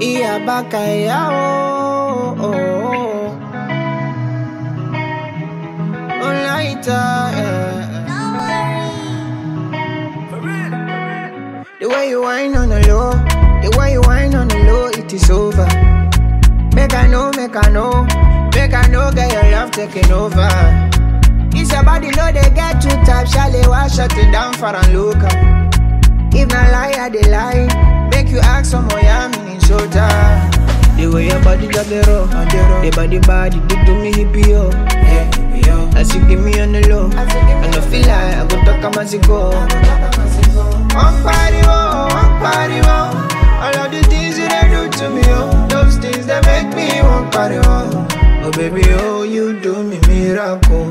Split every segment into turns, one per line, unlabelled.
Iya bakaya oh oh oh. Olaita, yeah. The way you whine on the low, the way you whine on the low, it is over. Make I know, make I know, make I know, get your love taking over. It's your body, know they get too tight, shall they wash shut it down for and look up. If not lie, I they lie. Make you ask some more, yeah, meaning so tired. The way your body just the roll, the body body, they do me hippie yo. Yeah, hippie yo. As you give me on the low, I no feel like I go talk a as go. One party, oh, one party, oh. All of the things you they do to me, oh. Those things that make me one party, oh. Oh baby, oh, you do me miracle.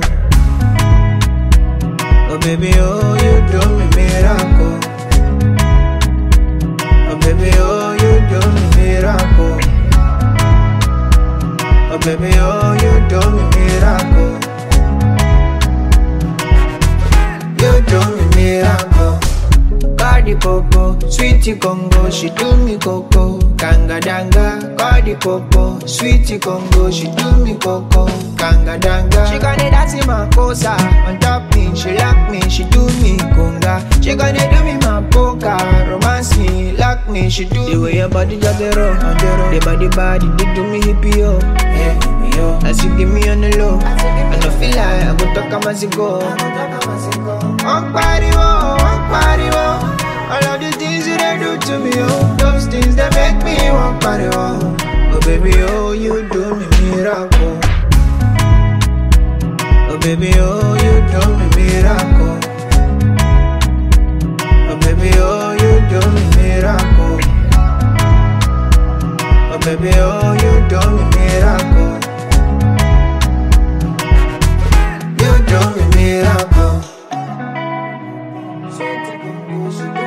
Oh baby, oh, you do me miracle. Oh baby, oh, you do me miracle. Oh baby, oh, you do me miracle. You do me miracle. Cardi Popo, sweetie Congo, she do me coco. Kanga danga, Cardi Popo, sweetie Congo, she do me coco. Kanga danga, she gonna dance in my cosa. On top me, she lock me, she do me conga. She gonna do me my poker, romance me, lock me, she do the way your body just the roll, the body body, they do me hippie yo. Yeah, hippie yo. As you give me on the low, I no feel like I go talk a as go. One party, oh, one party, oh. All of the things you they do to me, oh. Those things that make me one party, oh. Oh baby, oh, you do me miracle. Oh baby, oh, you do me miracle. Oh baby, oh, you do me miracle. Oh baby, oh, you do me miracle. You do me miracle.